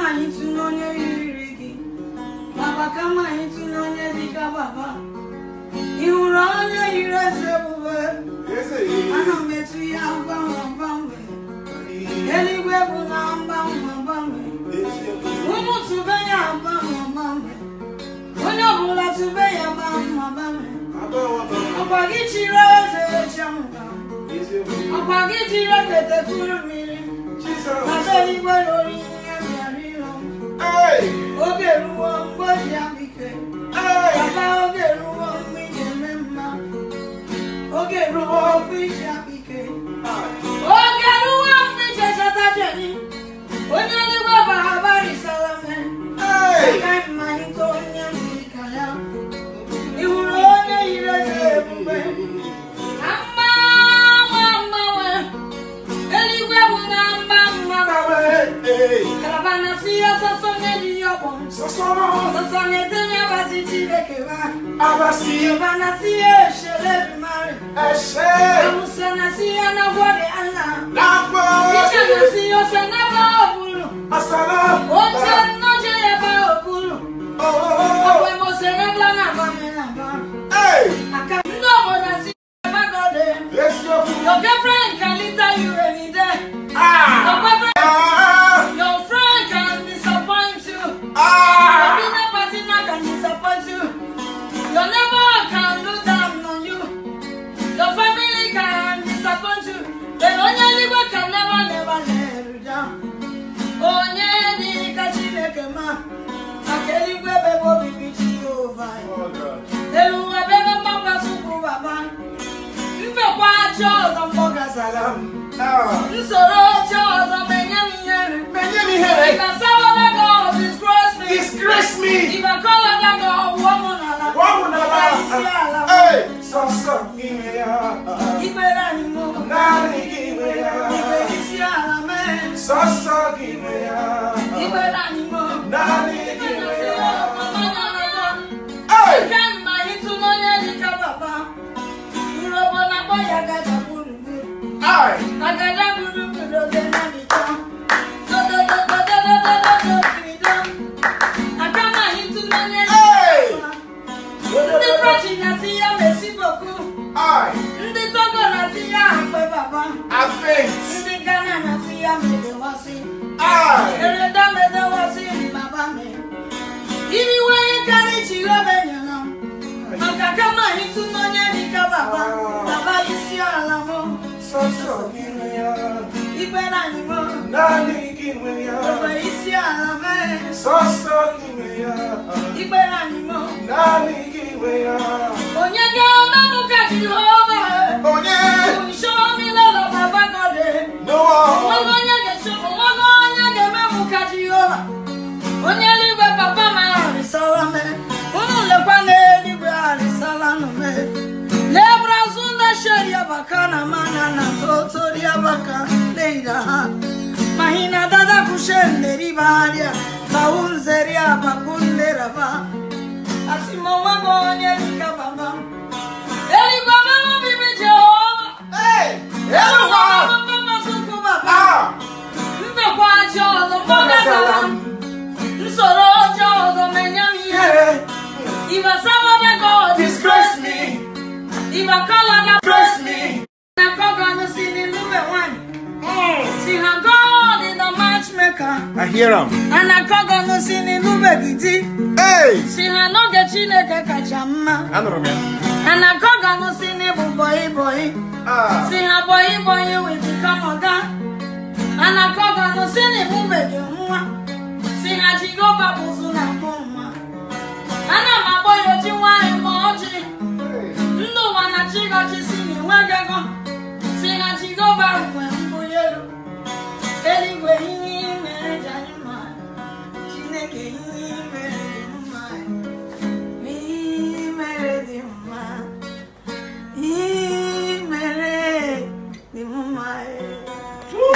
anyị tụnye onye yiri gị baba kama anyị tụnye onye dịka baba ị hụrụ onye yiri eze ebube ana m etu ya gbanwe gbanwe eluigwe bụ na mgbanwe gbanwe ụmụ tụbe ya gbanwe gbanwe onye ọbụla tụbe ya gbanwe gbanwe ọkwa gị chiri eze echenwa ọkwa gị jiri ekete kuru mmiri Baba eluigwe lórí ihe bịara ịlọ oge ruo mgbe o ji abike Baba oge ruo mgbe ị ga-eme mma oge ruo mgbe iji abike oge ruo mgbe ije chọta jeni onye eluigwe bahabarisala me agaghị m malite onye mmiri ka ya ị hụrụ onye yiri eze ebube na mgbanwe mgbanwe eluigwe bụ na mba mgbanwe kalabana si ya sọsọ n'elu ya ọgbọ sọsọ na-edenye abazi chineke ba kalabana si ya eshere ebimari awusa na si ya na gwọrị ala iche na si ya ose na ba oburu oche nnoche ya ba oburu ọgbe mose na bla na ba me na ba aka ndị obodo si ya ba gọde your girlfriend can litter you any day your boyfriend your friend can disappoint you your business partner can disappoint you your neighbor can look down on you your family can disappoint you then onye eluigwe can never never let you down onye dị ka chineke ma maka eluigwe ebe bụ obibi jehova elu ụwa bụ ebe mgbakwasị ụkwụ baba mfekwa aja ọzọ mgbọgazara m nsoro oche ọzọ menye m ihere If I serve other gods, disgrace me. Disgrace me. If I call other God, woman ala. Isi ala. Ikpere anyị mụ. Ikpe isi ala mee. Ikpere anyị mụ. Nke mma ịtụ n'onye dịka papa. Urobo na-akpọ ya gaja gburugburu. Agada gburugburu oge na-adịtọ. Dodododododododo kirido. Aka m anyị tụ n'onye dịka papa. Ndị French na-asị ya mesi boku. Ndị Togo na-asị ya akpe baba. Ndị Ghana na-asị ya medewasị. Ereda medewasị baba me. Iriwe ịkarị Jehova nyere m. Maka kama anyị tụ n'onye dịka baba. Baba isi ala mụ. Ikpere anyị mụ. Ogbe isi ala mee. Ikpere anyị mụ. Onye ga-eme mụ ka Jehova. Show me love, Baba God. Onwego onye ga-eche- onwego onye ga-eme mụ ka Jehova. Onye eluigwe papa m arịsala me. Unu lekwa n'eluigwe arịsala nụ me. Lebra zunda sheria baka na mana na totoria baka leida ha. Mahina dada kushende ribaria. Baunzeria bakundera ba. Asimo wago onye dịka baba. Eluigwe mama bibi Jehova. Eluigwe mama mama suku baba. Mmekwa ajọ ọzọ mgbagazara m. Nsoro ọjọọ ọzọ menye m ihere. If I serve other God, Disgrace me. If I call other Disgrace me. na God no see the number one. See how God is the matchmaker. I hear him. And I God no see the number gidi. Hey! See how no get Chineke kacha mma. Anụrụ m ya. And I God no see the boy boy. Ah. See how boy boy will become oga. And I God no see the number gị nwa. See how Jehovah bụzụ na mbụ nwa. Ana m akpọ ya oji nwanyị ma ọjị. Ndị ụwa na chigọchi si n'enweghị ego si na Jehova nwe mbuli elu eluigwe ihe i mere ji anyị mma Chineke ihe i mere